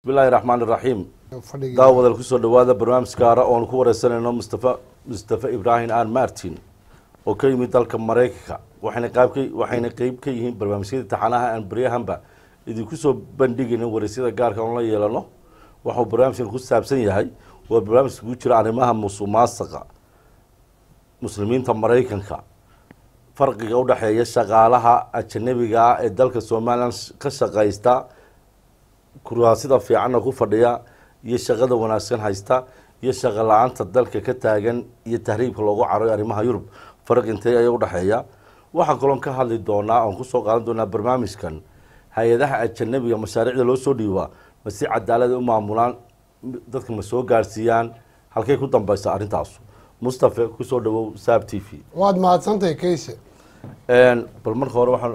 bismillahi raxmaan iraxiim fadhigii daawadal kusoo dhawaada barnaamij gaara oonu ku wareysanayno mustafa mustafa ibraahim aan martin oo ka yimid dalka maraykanka waxayna qaabka waxayna qeyb ka yihiin barnaamijyada taxanaha aan baryahanba idinku soo bandhigayna wareysyada gaarka oon la yeelano waxuu barnaamijkan ku saabsan yahay waa barnaamij kugu jira arrimaha musuqmaasuqa muslimiinta maraykanka farqiga udhexeeya shaqaalaha ajanabiga ah ee dalka somalilan ka shaqaysta kuraasida fiicanna ku fadhiya iyo shaqada wanaagsan haysta iyo shaqo la-aanta dalka ka taagan iyo tahriibka loogu carayo arrimaha yurub farq intee ayaa udhexeeya waxaan kaloon ka hadli doonaa oon kusoo qaadan doonaa barnaamijkan hay-adaha ajanabiga mashaariicda loo soo dhiibaa ma si cadaalada u maamulaan dadka ma soo gaarsiiyaan halkay ku dambeysa arrintaasu mustafe kusoo dhawow saab t v waad mahadsantahay kayse bal marka hore waxaan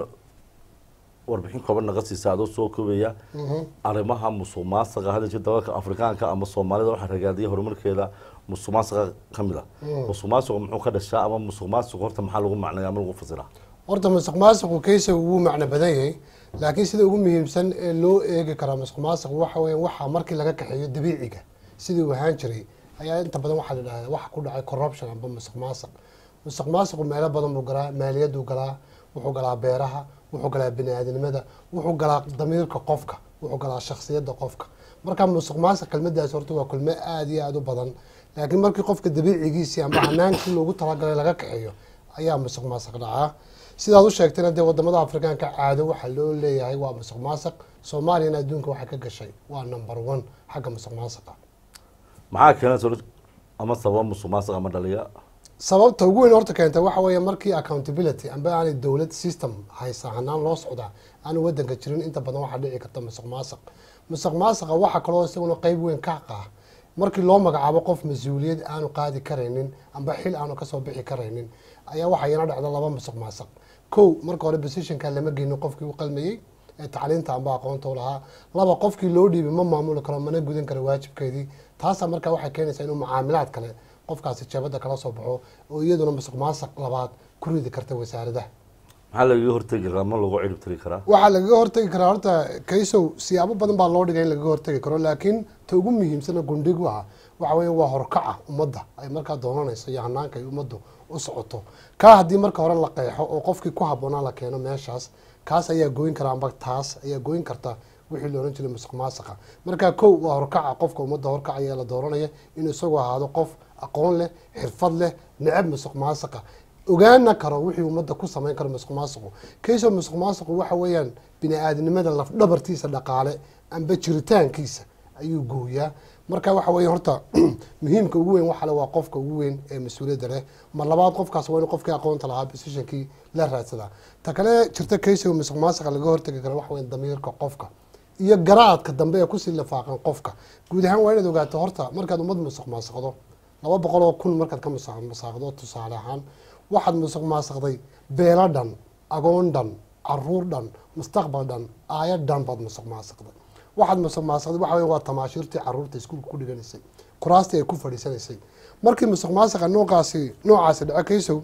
warbixin kooban naga siisa adoo soo koobaya arrimaha musuq maasuqa hadda jir dalalka afrikaanka ama soomaalida waxaa ragaadiya horumarkeeda musuq maasuqa ka mid a musuq maasuqa muxuu ka dhashaa ama musuq maasuq horta maxaa lagu macnaya ama lagu fasiraa horta musuq maasuqu kayse wuu macno badan yahay laakiin sida ugu muhiimsan ee loo eegi karaa musuq maasuq waxa weya waxaa markii laga kaxeeyo dabiiciga sidii uu ahaan jiray ayaa inta badan waxaa la dhahdaa waxa ku dhacay corruption amba musuq maasuq musuq maasuqu meelo badan buu galaa maaliyaduu galaa wuxuu galaa beeraha wuxuu galaa bini-aadamnimada wuxuu galaa damiirka qofka wuxuu galaa shaksiyadda qofka marka musuq maasuq kelmadaas horta waa kulmo aada iyo aada u badan laakiin markii qofka dabiicigiisii amba hanaankii loogu talagalay laga kaxeeyo ayaa musuq maasuq dhacaa sidaad u sheegtayna dee wadamada afrikaanka caado waxaa loo leeyahay waa musuq maasuq soomaaliyana adduunka waxay ka gashay waa number one xagga musuq maasuqa maxaa keena sor ama sababa musuq maasuq ama dhaliya sababta ugu weyn horta keenta waxa weeye markii accountability amba aanay dowlad system haysa hanaan loo socdaa aanu wadanka jirin inta badan waxaa dhici karta musuq maasuq musuq maasuqa waxaa kaloo isaguna qeyb weyn ka qaa markii loo magacaabo qof mas-uuliyad aanu qaadi karaynin amba xil aanu kasoo bixi karaynin ayaa waxaa yana dhacda laba musuq maasuq kow marka hore positionka lama geynin qofkii u qalmayey ee tacliinta amba aqoonta u lahaa laba qofkii loo dhiibay ma maamuli karo mana gudan karo waajibkeedii taasaa markaa waxay keenaysaa inuu mucaamilaad kale qofkaasi jeebada kala soo baxo oo iyaduna musuq maasuq labaad ku ridi karta wasaaradaha maxaa lagaga hortegi karaa ma lagu cirib tiri karaa waxaa lagaga hortegi karaa horta kaysow siyaabo badan baa loo dhigay in lagaga hortegi karo laakiin ta ugu muhiimsana gundhigu ah waxa weya waa horkaca ummadda ay markaa doonanayso iyo hanaanka ay ummaddu u socoto kaa haddii marka hore la qeexo oo qofkii ku habboonaa la keeno meeshaas kaas ayaa gooyin kara amba taas ayaa gooyin karta wixii la ohan jiray musuq maasuqa markaa kow waa horkaca qofka ummadda horkacaya la dooranaya inuu isagu ahaado qof aqoon leh xirfad leh necab musuq maasuqa ogaana karo wixii ummadda ku samayn karo musuq maasuqu kaysoo musuq maasuqu waxa weeyaan bini-aadnimada lafdhabartiisa dhaqaale amba jiritaankiisa ayuu gooyaa marka waxa weeye horta muhiimka ugu weyn waxale waa qofka ugu weyn ee mas-uuliyadda leh mar labaad qofkaas waa inu qofkii aqoonta lahaa positionkii la raadsadaa ta kale jirta kaysoo musuq maasuqa laga hortegi karo waxa weya damiirka qofka iyo garaadka dambe ee kusii lifaaqan qofka guud ahaan waa inaad ogaato horta markaad ummad musuq maasuqdo laba boqol oo kun markaad ka musaaqdo tusaale ahaan waxaad musuq maasuqday beelo dhan agoon dhan caruur dhan mustaqbal dhan aayad dhan baad musuq maasuqday waxaad musuq maasuqday waxa wey waa tamaashiirtii caruurta iskuulka ku dhiganaysay kuraastii ay ku fadhiisanaysay markii musuq maasuqa noocaasi noocaasi dhaco kaysow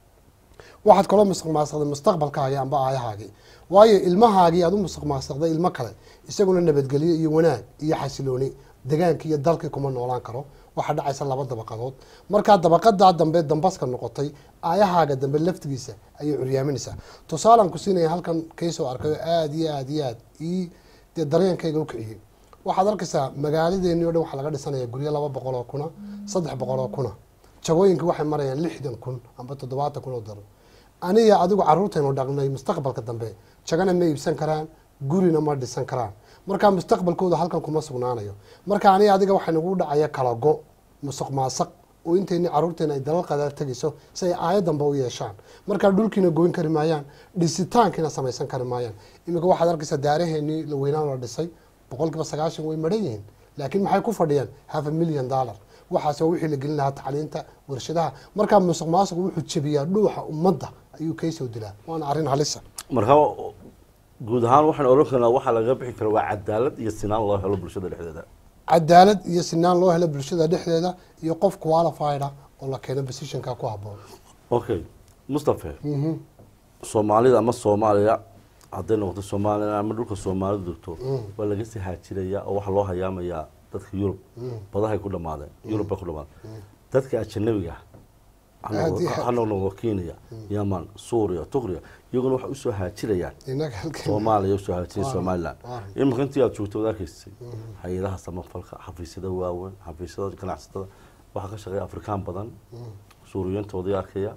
waxaad kaloo musuq maasuqday mustaqbalkaagi amba aayahaagii waayo ilmahaagii aad u musuq maasuqday ilmo kale isaguna nabadgelyo iyo wanaag iyo xasilooni degaankii iyo dalkii kuma noolaan karo waxaa dhacaysa laba dabaqadood markaa dabaqadaa dambe dambaska noqotay aayahaaga dambe laftigiisa ayay curyaaminaysaa tusaalaan ku siinaya halkan kaysoo arkay oo aada iyo aada iyo aad ii dee dareenkayga u kiciyey waxaad arkaysaa magaaladeeni o dhan waxaa laga dhisanaya guryo laba boqol oo kuna saddex boqol oo kuna jagooyinka waxay marayaan lixdan kun amba toddobaatan kun oo daro aniga adigu caruurtaynu dhaqnay mustaqbalka dambe jagana ma iibsan karaan gurina ma dhisan karaan markaa mustaqbalkooda halkan kuma sugnaanayo marka aniga adiga waxaa nagu dhacaya kala go musuq maasaq oo intayni caruurteena ay dalal qadaar tegayso si ay aayad danba u yeeshaan markaa dhulkiina goyn kari maayaan dhisitaankiina samaysan kari maayaan iminka waxaad arkaysaa daaraheenii la weynaan la dhisay boqol kiiba sagaashan way maran yihiin laakiin maxay ku fadhiyaan half a million dollar waxaas waa wixii la gelin lahaa tacliinta warshadaha markaa musuq maasuqu wuxuu jebiyaa dhuuxa ummadda ayuu kaysoo dilaa waana arrin halisa marka guud ahaan waxaan oran karnaa waxaa laga bixi kara waa cadaalad iyo sinaan loo helo bulshada dhexdeeda cadaalad iyo sinaan loo helo bulshada dhexdeeda iyo qof qualified ah oo la keeno positionka ku habboon okay mustafe soomaalida ama soomaaliya hadday noqoto somalilan ama dhulka soomaalidu degto waa laga sii haajirayaa oo waxaa loo hayaamayaa dadka yurub badahay ku dhamaadeen yurub bay ku dhamaadeen dadka ajanabiga ah ha Aad iyo noqdo- aad. ha noqdo kenya yaman suuriya turkiya iyaguna waxay usoo haajirayaan inaga halkan soomaaliya usoo haajiraya Waa- somalilan waa. iminka intii aad joogto waad arkaysay hay-adaha samafalka xafiisyada waaweyn xafiisyada ganacsatada waxaa ka shaqeeya afrikaan badan suuriyiintoodii arkaya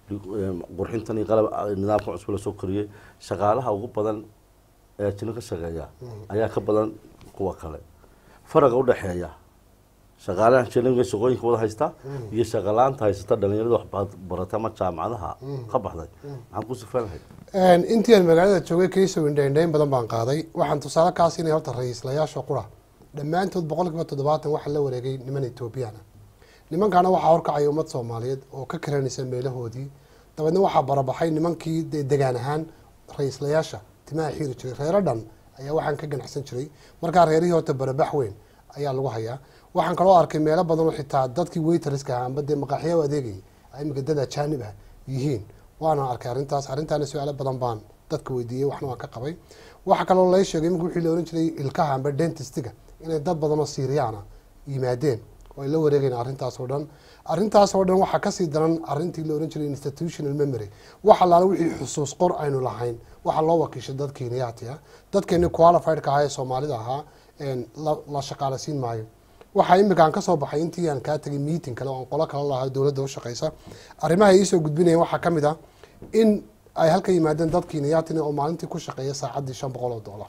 qurxintan iyo qalab nidaamka cusub la soo koriyey shaqaalaha ugu badan ee jino ka shaqeeya ayaa ka badan kuwa kale faraqa udhexeeya shaqaalaha jiniga shaqooyinka wada haysta iyo shaqalaanta haysata dhalinyarada wax barata ama jaamacadaha ka baxday maxaan ku sifanahay intii aan magaalada joogay kaysow indhaindhayn badan baan qaaday waxaan tusaale kaa siinay horta ra-iislayaasha qura dhammaantood boqol kiiba toddobaatan waxaa la wareegay niman etoobiyana nimankaana waxaa horkacaya ummad soomaaliyeed oo ka karanaysa meelahoodii dabeedna waxaa barabaxay nimankii dee degaan ahaan ra-iislayaasha timaha xiiri jiray reero dhan ayaa waxaan ka ganacsan jiray markaa reerihii horta barabax weyn ayaa lagu hayaa waxaan kaloo arkay meelo badan oo xitaa dadkii waytariska ahaa amba dee maqaaxiya u adeegayay ay imika dad ajaanib ah yihiin waana arkay arrintaas arrintaana su-aalo badan baan dadka weydiiyey waxna waan ka qabay waxaa kaloo lay sheegay imika wixii la ohan jiray ilkaha amba dentistiga inay dad badan oo siiriyaana yimaadeen oo ay la wareegayn arrintaas oo dhan arrintaas oo dhan waxaa kasii daran arrintii la ohan jiray institutional memory wax allaala wixii xusuus qor aynu lahayn waxaa loo wakiishay dad kenyaati ah dadkeeni qualifiedka ahaa ee soomaalida ahaa la- la shaqaalasiin maayo waxaa imika aan kasoo baxay intii aan kaa tegay meeting kale oo aan qolo kala lahaa dowladda u shaqeysa arrimaha ay iisoo gudbinayeen waxaa ka mid ah in ay halka yimaadeen dad kenyatin oo maalintii ku shaqeeya saacaddii shan boqol oo dollar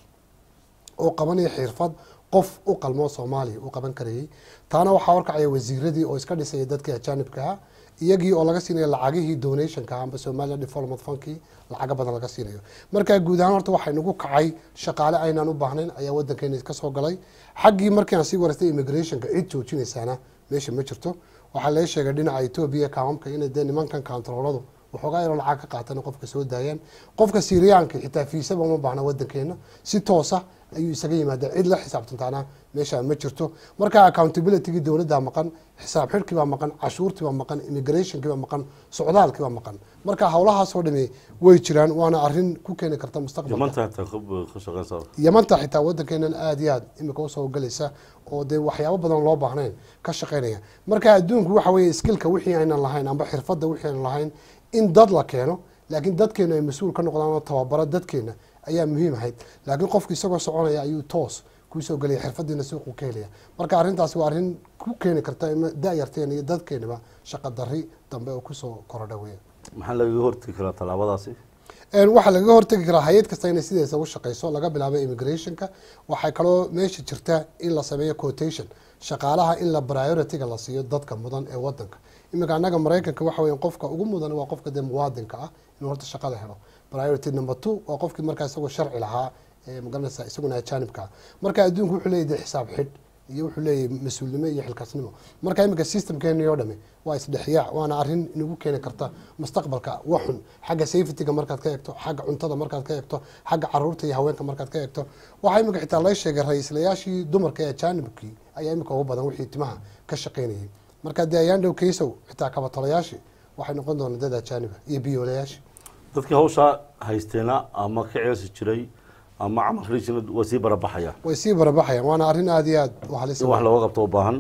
oo qabanaya xirfad qof u qalmoo soomaaliya u qaban karayay taana waxaa horkacaya wasiiradii oo iska dhisaya dadkii ajaanibka ah iyagii oo laga siinayo lacagihii donationka amba somaliland development funkii lacaga badan laga siinayo markaa guud ahaan horta waxay nagu kacay shaqaale aynaan u baahnayn ayaa wadankeena ka soo galay xaggii markii aan sii wareystay immigrationka cid joojinaysaana meesha ma jirto waxaa laga sheegay dhinaca etoobiya kaamamka inay dee nimankan kantarooladu waxoogaa yaroo lacag ka qaatan qofka soo daayaan qofka siiriyaanka xitaa fiisaba uma baahna wadankeena si toosa ayuu isaga yimaada cid la xisaabtantaana meesha ma jirto marka accountabilitygii dowladda maqan xisaab xidhkii baa maqan cashuurtii baa maqan immigrationkii baa maqan socdaalkii baa maqan marka howlahaasoo dhami way jiraan waana arrin ku keeni karta mustaqbalka yamanta xitaa ka- ka shaqeynsa yamanta xitaa wadankeenan aada iyo aad imika usoo galaysa oo dee waxyaabo badan loo baahnayn ka shaqeynaya marka adduunku waxa weeye skillka wixii aynan lahayn amba xirfadda wixii aynan lahayn in dad la keeno laakiin dadkeenu ay mas-uul ka noqdaan oo tababaro dadkeena ayaa muhiim ahayd laakiin qofku isagoo soconaya ayuu toos kuusoo gelaya xirfadiina suuqu ka helaya marka arrintaasi waa arrin ku keeni karta in da-yarteena iyo dadkeenaba shaqa dari dambe oo kusoo korodha weya maxaa lagaga hortegi karaa tallaabadaasi Een, waxaa lagaga hortegi karaa hay-ad kasta inay sideesa u shaqeyso laga bilaabo immigrationka waxay kaloo meesha jirta in la sameeyo quotation shaqaalaha in la priorityga la siiyo dadka mudan ee wadanka iminka annaga maraykanka waxa weya qofka ugu mudan waa qofka dee muwaadinka ah inuu horta shaqada helo priority number two waa qofkii markaa isagoo sharci lahaa ee magaranaysa isaguna ajaanibka ah marka adduunku wuxuu leeyahy dee xisaab xidh iyo wuxuu leeyahay mas-uulnimo iyo xilkaasnimo marka iminka systemkeeni oo dhami waa isdhexyaac waana arrin inagu keeni karta mustaqbalka waxun xagga safetyga markaad ka eegto xagga cuntada markaad ka eegto xagga caruurta iyo haweenka markaad ka eegto waxaa iminka xitaa laga sheegay ra-iislayaashii dumarka ee ajaanibkii ayaa iminka ugu badan wixii timaha ka shaqeynayay marka dee ayaan dhow kaysow xitaa kabatolayaashii waxay noqon doonaan dad ajaaniba iyo biyoolayaashii dadkii hawshaa haysteena ama ka ceelsi jiray ama camal riijina waa sii barabaxaya way sii barabaxayaan waana arrin aada iyo aada u halis in wax looga qabto u baahan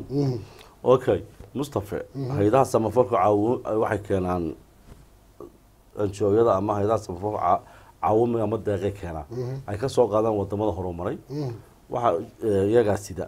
okay mustafe hay-adaha samafalka caawu waxay keenaan anjooyada ama hay-adaha samafalka caa- caawimi ama deeqay keenaan ay ka soo qaadaan wadamada horumaray waxa eh, iyagaa sida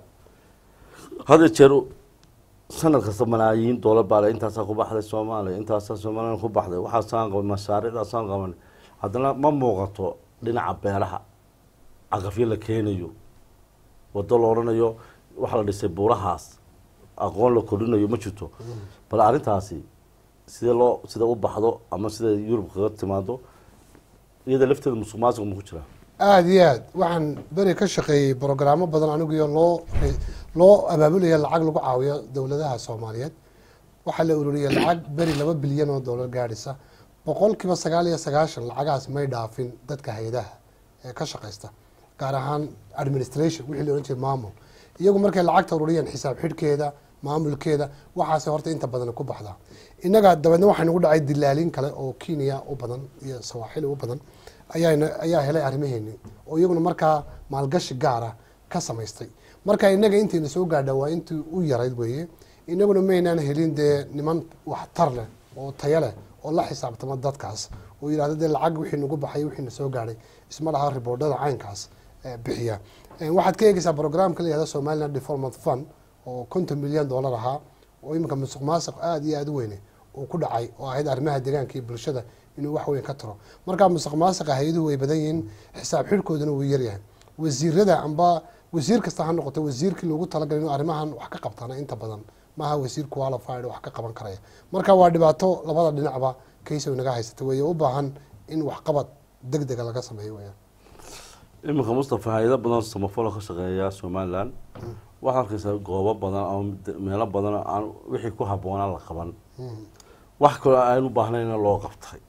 hada jeer sanad kasta malaayiin doolar baa le intaasaa ku baxday soomaaliya intaasaa somalilan ku baxday waxaasaan qaban mashaariicdaasaan qaban haddana ma muuqato dhinaca beeraha caqafyo la keenayo wado la odhanayo waxaa la dhisay buurahaas aqoon la kordhinayo ma jirto bal arrintaasi sidee loo sida u baxdo ama sida yurub kaga timaado iyada lafteeda musuq maasuq ma ku jira aada iyo aad waxaan beri ka shaqeeyey brogaraamo badan aniguyo loo loo abaabulaya lacag lagu caawiyo dowladaha soomaaliyeed waxaa la ururiyey lacag beri laba bilyan oo doolar gaadhisa boqolkiiba sagaal iyo sagaashan lacagahaas may dhaafin dadka hay-adaha ee ka shaqeysta gaar ahaan administration wixii la ohan jiray maamul iyagu markay lacagta ururiyeen xisaab xidhkeeda maamulkeeda waxaase horta inta badan ku baxdaa innaga dabeedna waxaa nagu dhacay dilaalin kale oo kenya u badan iyo sawaaxili u badan ayaa ayaa helay arrimaheeni oo iyaguna markaa maalgashi gaara ka samaystay marka inaga intayna soo gaadha waa intii u yarayd weeye inaguna maynaan helin dee niman waxtar leh oo tayo leh oo la xisaabtama dadkaas oo yidhahda dee lacag wixii nagu baxay wixiina soo gaadhay isma laha riboodhada caynkaas bixiya waxaad ka eegeysaa programka la yihahda somaliland development fund oo konton milyan dollar ahaa oo iminka musuq maasuq aada iyo aada u weyne uu ku dhacay oo ahayd arrimaha deegaanka iyo bulshada inuu wax weyn ka taro markaa musuq maasuqa hay-aduhu way badan yihiin xisaab xidhkooduna wuu yaryahay wasiirada amba wasiir kasta ha noqoto wasiirkii loogu talagalay inuu arrimahan wax ka qabtana inta badan maaha wasiir qualified wax ka qaban karaya marka waa dhibaato labada dhinacba kaysow naga haysata weeye u baahan in waxqabad deg dega laga sameeyo weyaan iminka mustafa hay-ado badan samafalo ka shaqeeya somaliland waxaad arkeysaa goobo badan ama meelo badan aan wixii ku habboonaa la qaban wax kaloo aan u baahnayna loo qabtay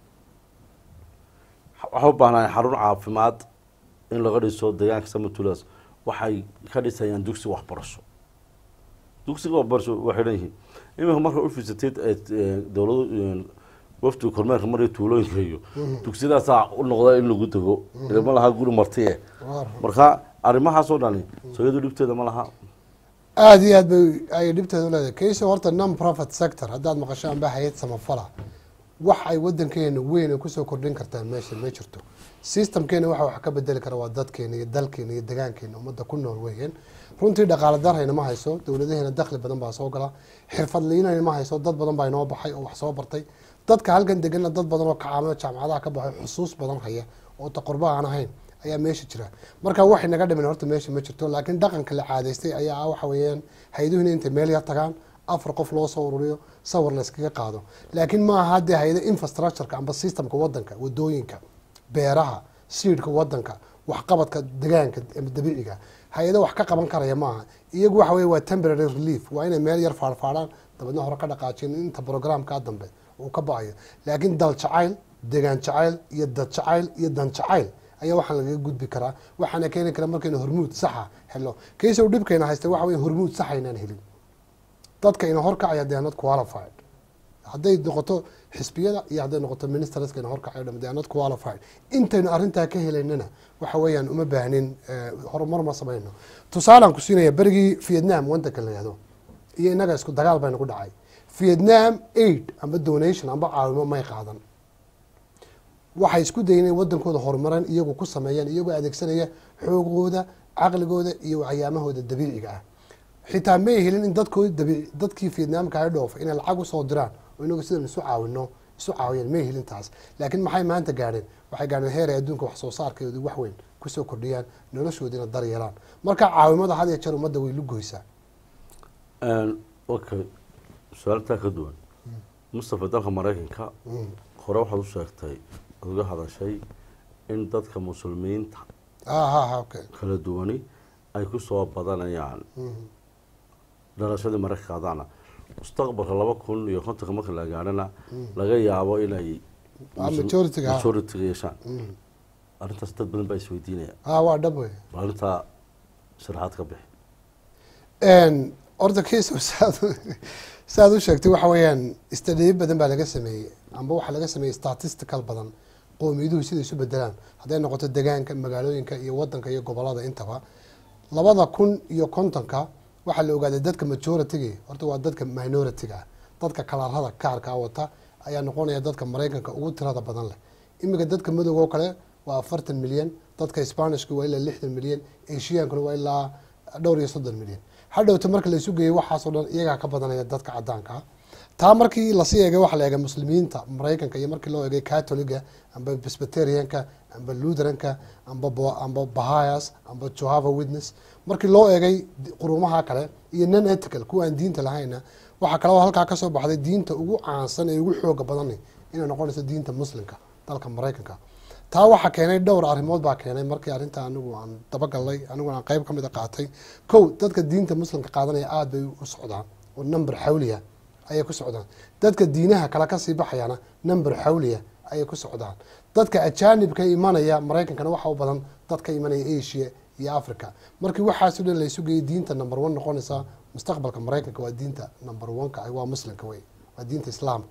waxaa u baahnaa xarun caafimaad in laga dhiso deegaanka samatulas waxay ka dhisayaan dugsi waxbarasho dugsiga waxbarasho waa xidhan yihiin iminka marka u fiisateed dowladu wafdiga kormeerka marya tuulooyinka iyo dugsiyadaasaa u noqda in lagu dego ma laha guri martiye marka arrimahaasoo dhani sooyadu dhibteeda ma laha aada iyo aad bay ay dhibteeda uleedahay kayso horta non profit sector haddaad maqasho amba hay-ad samafala wax ay wadankeena weyn ay kusoo kordhin kartaa meesha ma jirto systemkeena waxa wax ka bedeli kara waa dadkeena iyo dalkeena iyo degaankeena ummadda ku nool weeyaan runtii dhaqaale darhayna ma hayso dowladaheena dakhli badan baa soo gala xirfadliinayna ma hayso dad badan baa inoo baxay oo wax soo bartay dadka halkan deganna dad badan oo kacaamada jaamacadaha ka baxay xusuus badan haya oo taqurba aan ahayn ayaa meesha jira marka waxay naga dhimin horta meesha ma jirto laakiin dhaqanka la caadaystay ayaa ah waxa weeyaan hay-aduhuna intay meel yar tagaan afar qof loo soo ururiyo sawir la iskaga qaado laakiin ma aha haddee hay-ada infrastructureka amba systemka wadanka wadooyinka beeraha siidhka wadanka waxqabadka degaanka ama dabiiciga hay-ado wax ka qaban karaya maaha iyagu waxa weye waa temporary relief waa inay meel yar faarfaadhaan dabeedna hore ka dhaqaajin inta programkaa dambe uu ka ba-ayo laakiin dal jacayl degaan jacayl iyo dad jacayl iyo dan jacayl ayaa waxaan lagaga gudbi karaa waxaana keeni kara markaynu hormuud saxa helo kaysow dhibkayna haysta waxa wey hormuud saxa inaan helin dadka ina horkacaya they are not qualified hadday noqoto xisbiyada iyo hadday noqoto ministerska ina horkacayo dham they are not qualified intaynu arrintaa ka helaynana waxa weeyaan uma baahnin horumar ma samayno tusaalaan ku siinaya berigii vietnam wadanka la yihahdo iyo innaga isku dagaal bayna ku dhacay vietnam aid amba donation amba caawimo may qaadan waxay isku dayen inay wadankooda horumaran iyagu ku sameeyaan iyagoo adeegsanaya xoogooda caqligooda iyo waxyaamahooda dabiiciga ah xitaa may helin in dadkoodi dabiici dadkii vietnamka ay dhoofa inay lacag usoo diraan oo inagu sidan isu caawino isu caawiyaan may helin taas laakiin maxay maanta gaadheen waxay gaadheen heer ay adduunka wax soo saarkeedu wax weyn kusoo kordhiyaan noloshoodina dar yeelaan marka caawimada had iyo jeer ummadda way lugoysaa okay su-aaltaa ka duwan mustafa dalka maraykanka hore waxaad u sheegtay ad uga hadashay in dadka muslimiinta ha okay kala duwani ay kusoo badanayaan dhalashadii maraykanka adaana mustaqbalka laba kun iyo kontonka marka la gaadhana laga yaabo inay majority-ga, ha. majority-ga yeeshaan arrintaas dad badan baa isweydiinaya ha waa dhab wey bal arrintaa sharaxaad ka bixi horta kiiso saad saaad u sheegtay waxa weeyaan istadiyo badan baa laga sameeyey amba waxaa laga sameeyey statistical badan qowmiyaduhu siday isu bedelaan hadday noqoto degaanka magaalooyinka iyo wadanka iyo gobolada intaba labada kun iyo kontonka waxaa la ogaaday dadka majority-ga horta waa dadka minority-ga ah dadka kalarada kaarka wata ayaa noqonaya dadka maraykanka ugu tirada badan leh iminka dadka madowga oo kale waa afartan milyan dadka spanishka waa ilaa lixdan milyan asiyankuna waa ilaa dhowr iyo soddon milyan hadhowta marka laisu geeyey waxaasoo dhan iyagaa ka badanaya dadka cadaanka ah taa markii lasii eegay waxaa la eegay muslimiinta maraykanka iyo markii loo eegay catoliga amba presbyterianka amba lutheranka amba bo- amba bahayas amba johava witness markii loo eegay qurumaha kale iyo non ethical kuwa aan diinta lahayna waxaa kaloo halkaa kasoo baxday diinta ugu caansan ee ugu xooga badan inay noqonayso diinta muslimka dalka maraykanka taa waxaa keenay dhowr arrimood baa keenay markii arrinta anigu aan dabagalnay aniguna aan qeyb ka mid a qaatay kow dadka diinta muslimka qaadanaya aada bay u socdaan oo number xawliya ayay ku socdaan dadka diinaha kale kasii baxayana number xawliya ayay ku socdaan dadka ajaanibka imanaya maraykankana waxa u badan dad ka imanaya asia iyo africa markii waxaasoo dhan laysu geeyay diinta number one noqonaysa mustaqbalka maraykanka waa diinta number one-ka ah waa muslimka wey waa diinta islaamka wey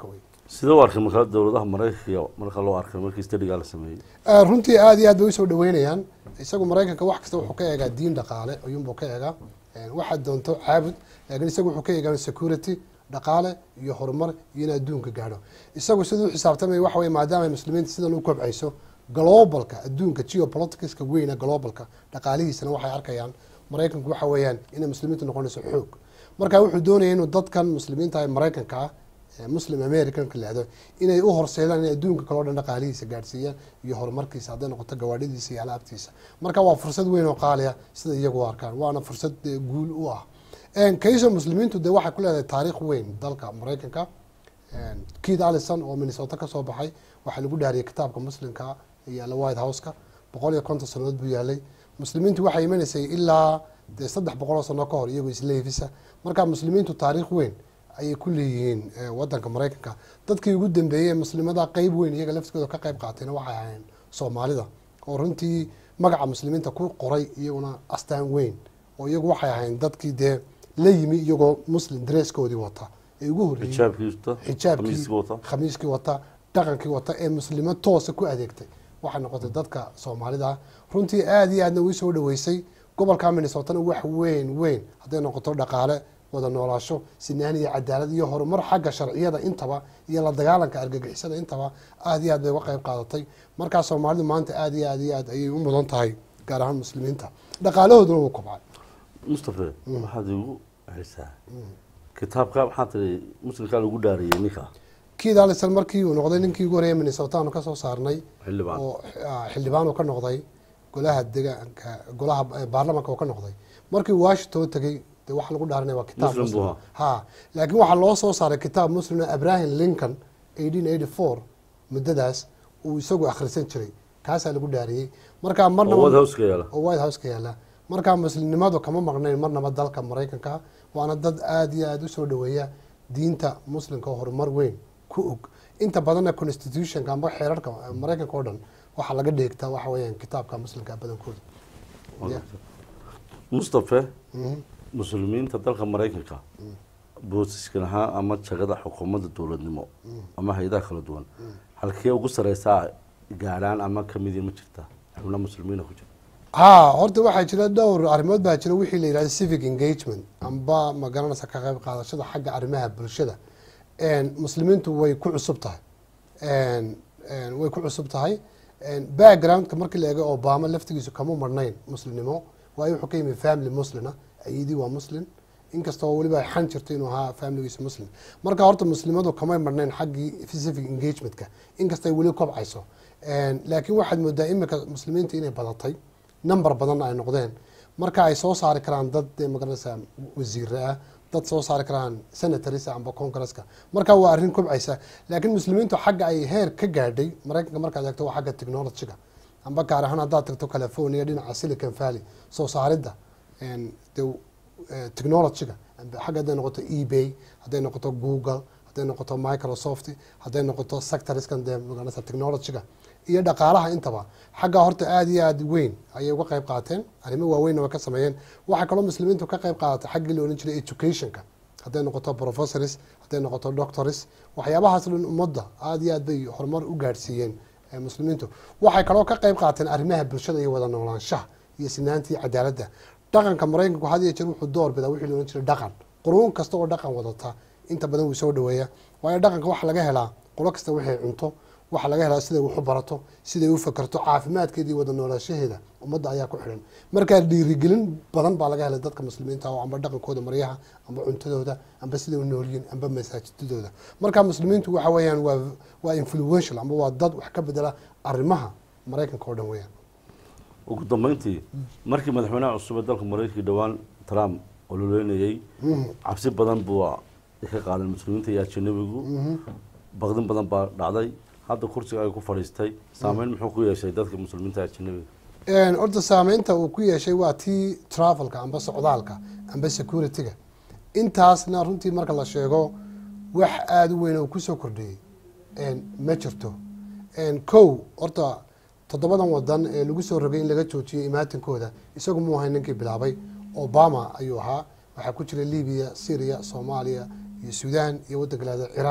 sidee u arkay markaa dowladaha maraykanka marka loo arkay markii stadigaa la sameeyey Eh, runtii aad iyo aad bay usoo dhaweynayaan isagu maraykanka wax kasta wuxuu ka eegaa diin dhaqaale ayuunbuu ka eegaa Eh, waxaad doonto caabud laakiin isagu wuxuu ka eegaa security dhaqaale iyo horumar iyo in adduunka gaadho isagu siduu xisaabtamaya waxa weye maadaama ay muslimiinta sidan u kobcayso globalka adduunka geopoliticska weyna globalka dhaqaalihiisana waxay arkayaan maraykanku waxa weeyaan inay muslimiintu noqonayso xoog marka wuxuu doonaya inuu dadkan muslimiinta ee maraykanka ah ee muslim americanka lahdo inay u horseedaan in adduunka kaleo dhan dhaqaalihiisa gaadhsiiyaan iyo horumarkiisa hadday noqoto gawaadhidiisa iyo alaabtiisa marka waa fursad weyn oo qaaliya sida iyagu u arkaan waana fursad eh, guul u ah kayso muslimiintu de waxay ku leedahay taariikh weyn dalka maraykanka keith allison oo minnesota kasoo baxay waxaa lagu dhaariyay kitaabka muslimka yaala white houseka boqol iyo konton sanadood buu yaalay muslimiintu waxay imanaysay ilaa dee saddex boqol oo sano ka hor iyagoo isleefisa marka muslimiintu taariikh weyn ayay ku leeyihiin eh, wadanka maraykanka dadkii ugu dambeeyey ee muslimada qeyb weyn iyaga laftigooda ka qeyb qaatayna waxay ahayn soomaalida oo runtii magaca muslimiinta ku qoray iyaguna astaan weyn oo iyagu waxay ahayn dadkii dee la yimi iyagoo muslim dresskoodii wata ee ugu horreeyey xijaabkii wata xijaabkii khamiiskii wata khamiiskii wata dhaqankii wata ee muslimo toosa ku adeegtay waxay noqotay dadka soomaalida ah runtii aada iyo aadna uu soo dhaweysay gobolka minnesotana wax weyn weyn hadday noqoto dhaqaale wada noolaasho sinaan iyo cadaalad iyo horumar xagga sharciyada intaba iyo la dagaalanka argagixisada intaba aada iyo aad bay uga qeyb qaadatay markaa soomaalidu maanta aada iyo aad iyo aad ayay u mudan tahay gaar ahaan muslimiinta dhaqaalahooduna wuu kobcay mustafe waxaad igu celisaa kitaabka maxaa tiri muslimkaa lagu dhaariyey ninka keith allison markii uu noqday ninkii ugu horreeyay minnesota aanu kasoo saarnay xildhibaan oo ah, xildhibaan uu ka noqday golaha degaanka golaha eh, baarlamaanka uu ka noqday markii uu washington tegey de waxa lagu dhaaranaya waa kitaab Muslim buu muslim ha laakiin waxaa loo soo saaray kitaab muslim oo abraham lincoln eighteen eighty four muddadaas uu isagu akhrisan jiray kaasaa lagu dhaariyey markaa oo marnaba white houseka yaala oo white house ka yaala markaa muslimnimadu kama maqnayn marnaba dalka maraykanka waana dad aada iyo aada usoo dhaweeya diinta muslimka oo horumar weyn ku og inta badanna constitutionka amba xeerarka maraykanka oo dhan waxaa laga dheegtaa waxa weeyaan kitaabka muslimka badankooda Yeah. mustafe Mhm. muslimiinta dalka maraykanka boosiskan ahaan ama jagada xukuumadda dowladnimo ama hay-adaha kala duwan halkee ugu sareysaa gaadhaan ama kamidii ma jirta xubna muslimiina ku jira ha horta waxaa jira dhowr arrimood baa jira wixii la yidhahda civic engagement amba ma garanaysa ka qayb qaadashada xagga arrimaha bulshada En, muslimiintu way ku cusub tahay En, en, way ku cusub tahay En, backgroundka markii la eego obama laftigiisu kama marnayn muslimnimo waayo wuxuu ka yimi family muslina ayidii waa muslim inkastoo weliba ay xan jirto inuu ahaa familigiisa muslim marka horta muslimadu kamay marnayn xaggii civic engagementka inkastay weli kobcayso En, laakiin waxaad moodaa imika muslimiinta inay badatay number badanna ay noqdeen marka ay soo saari karaan dad dee magaranaysa wasiire ah dad soo saari karaan senatories amba congresska marka waa arrin kobcaysa laakiin muslimiintu xagga ay heer ka gaadhay maraykanka markaad eegto waa xagga technologyga amba gaar ahaan haddaad tagto california dhinaca silicon valley soo saaridda en, dee eh, technologyga amba xagga hadday noqoto ebay hadday noqoto google hadday noqoto microsoft hadday noqoto sectorskan dee magaranaysa technologyga iyo dhaqaalaha intaba xagga horta aada iyo aada weyn ayay uga qayb qaateen arrimo waaweynna way ka sameeyeen waxaa kaloo muslimiintu ka qayb qaadatay xaggii la odhan jiray educationka hadday noqoto professors hadday noqoto doctors waxyaabahaas dhan ummadda aada iyo aad bay horumar u gaadhsiiyeen eh, muslimiintu waxay kaloo ka qayb qaateen arrimaha bulshada iyo wada noolaanshaha iyo sinaanta iyo cadaaladda dhaqanka maraykanku had iyo jeer wuxuu door bidaa wixii la odhan jiray dhaqan quruun kasta oo dhaqan wadata inta badan wuu soo dhaweeya waayo dhaqanka waxaa laga helaa qolo kasta waxay cunto waxaa laga helaa siday wax u barato siday u fakerto caafimaadkeeda iyo wada noolaashaheeda ummadda ayaa ku xidhan markaa dhiirigelin badan baa laga helay dadka muslimiinta oo amba dhaqankooda maryaha amba cuntadooda amba siday u noolyihiin amba masaajidadooda marka muslimiintu waxa weeyaan waa waa influential amba waa dad wax ka bedela arrimaha maraykanka oo dhan weeyaan ugu dambeyntii markii madaxweynaha cusub ee dalka maraykanka dhowaan trump ololeynayey cabsi badan buu ka qaadan muslimiinta iyo ajanabigu baqdin badan baa dhacday hadda kursiga ay ku fadhiistay saameyn muxuu ku yeeshay dadka muslimiinta iyo ajanabiga En, horta saameynta uu ku yeeshay waa tii travelka amba socdaalka amba securityga intaasna runtii marka la sheego wax aada u weyn oo kusoo kordhiyey En, ma jirto En, kow horta toddobadan wadan ee lagu soo rogay in laga joojiyay imaatinkooda isagu muu ahay ninkii bilaabay obama ayuu ahaa waxaa ku jira libiya syria soomaaliya iyo sudan iyo waddanka lahada ciraaq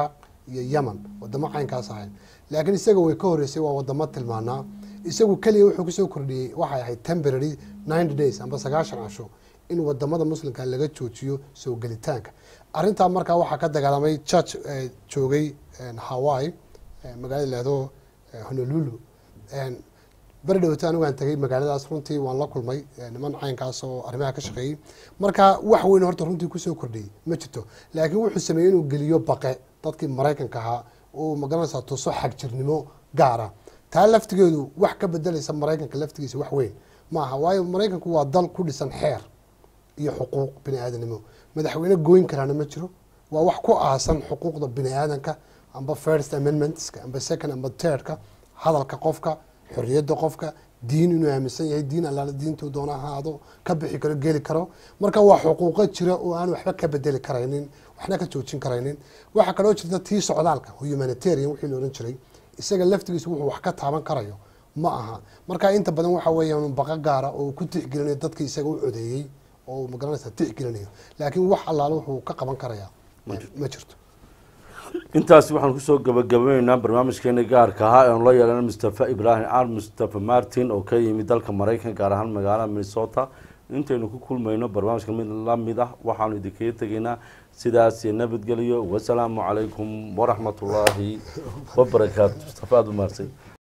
iyo yemen wadamo caynkaas ahayn laakiin isaga way ka horeysay waa wadamo tilmaanaa isagu keliya wuxuu kusoo kordhiyey waxay ahayd temporary ninety days amba sagaashan casho in wadamada muslimka laga joojiyo soo gelitaanka arrintaa markaa waxaa ka dagaalamay church eh, joogay eh, hawaii eh, magaalada lahdo honolulu En, beri dhowta anigu aan tagay magaaladaas runtii waan la kulmay eh, niman caynkaas oo arrimaha ka shaqeeyey marka wax weyn horta runtii kusoo kordhiyey ma jirto laakiin wuxuu sameeyey inuu geliyo baqe dadkii maraykanka ahaa oo magaranaysaa tuso xagjirnimo gaara taa laftigeedu wax ka bedelaysa maraykanka laftigiisa wax weyn ma aha waayo maraykanku waa dal ku dhisan xeer iyo xuquuq bini aadanimo madaxweyne gooyn karaana ma jiro waa wax ku aasan xuquuqda bini aadanka amba first amendmentska amba second amba thirdka hadalka qofka xorriyadda qofka diin inuu aaminsan yahay diin allaala diintuu doona ha ahaado ka bixi karo geli karo marka waa xuquuqo jira oo aan waxba ka bedeli karaynin waxna ka joojin karaynin waxaa kaloo jirta tii socdaalka humanitarian wixii la ohan jiray isaga laftigiisa wuxuu wax ka taaban karayo ma aha marka inta badan waxa weeyaan baqa gaara oo uu ku tixgelinayo dadka isaga u codeeyey oo uu magaranaysa tixgelinayo laakiin wax allaale wuxuu ka qaban karayaa ma jirto intaasi waxaan kusoo gabagabayneynaa barnaamijkeena gaarka ahaa eanu la yeelana mustafa ibraahim ar mustafa martin oo ka yimid dalka maraykan gaar ahaan magaalada minnesota intaynu ku kulmayno barnaamijka mid lamid ah waxaanu idinkaga tegaynaa sidaas iyo nabadgelyo wasalaamu calaykum waraxmat ullaahi wabarakaatu mustafa aada u mahadsan